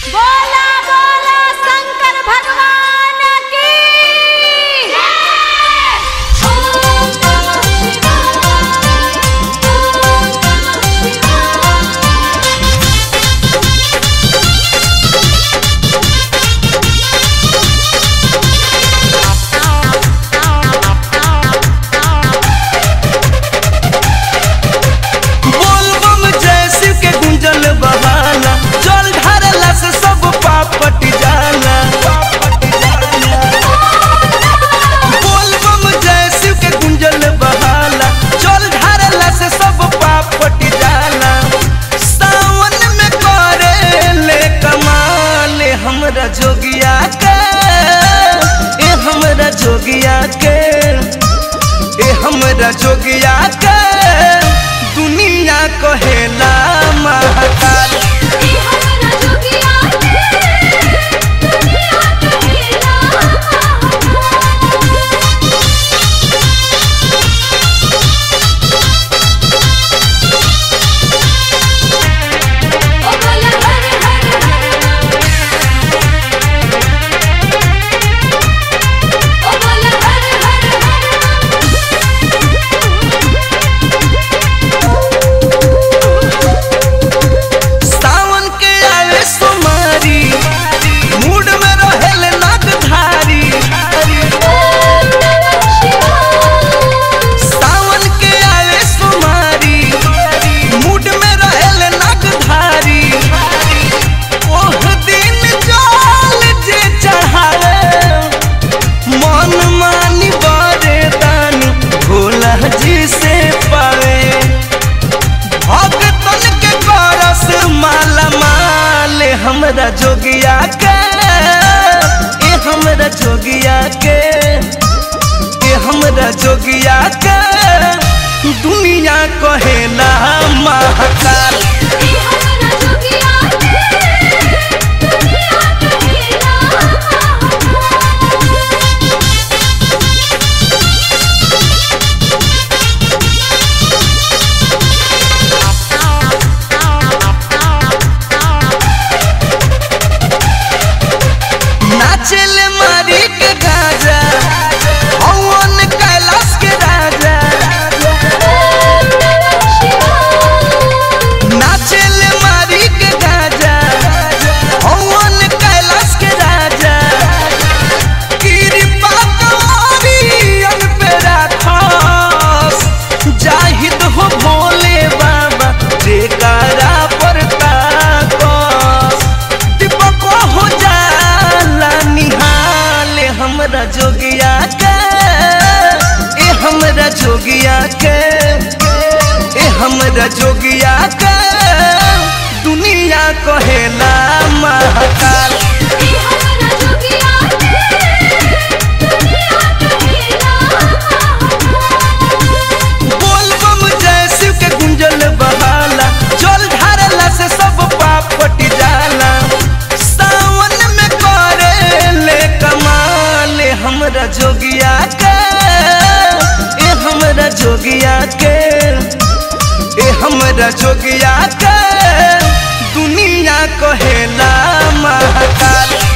बोला बोला शंकर भगवान की ओम नमः शिवाय ओम नमः शिवाय बोलबम जैसी के गुंजल बहाना जल ढारला से सब पाप पट जाला बोलबम जैसी के गुंजल बहाना जल ढारला से सब पाप पट जाला सावन में करे ले कमाल हमरा जोगिया के ए हमरा जोगिया के ए हमरा जोगिया के दुनिया कहेला महाकाल ई हमरा जोगिया के दुनिया कहेला महाकाल ओ बोला हर हर ओ बोला हर सावन के आवे सोमारी मूड में रहेल नागधारी ओम नमः शिवाय सावन के आवे सोमारी मूड में रहेल नागधारी ओह दिन जल जे चढ़ावे मन मानी बरे दानी भोला जी से पावे भगतन के करस माला माल हमरा जोगिया के ए हमरा जोगिया के ए हमरा जोगिया के दुनिया कहेला महाकाल ई हमरा जोगिया के दुनिया कहेला महाकाल नाचल मारी के गाजा हवन कैलाश के राजा ओम नमः शिवाय नाचल मारी के गाजा हवन कैलाश के राजा कृपा तोरियन पे राखस जाहिद हो भोले बाबा जेकारा पर ताकस दीपक हो जाला निहाल हमरा जोगिया के ए हमरा जोगिया के ए हमरा जोगिया के दुनिया कहेला महाकाल ई हमरा जोगिया के दुनिया कहेला महाकाल बोलबम जैसी के गुंजल बहाला जल ढारला से सब पाप पट जाला सावन में करे ले कमाल हमरा जोगिया के ए हमरा जोगिया के ए हमरा जोगिया के दुनिया कहेला महाकाल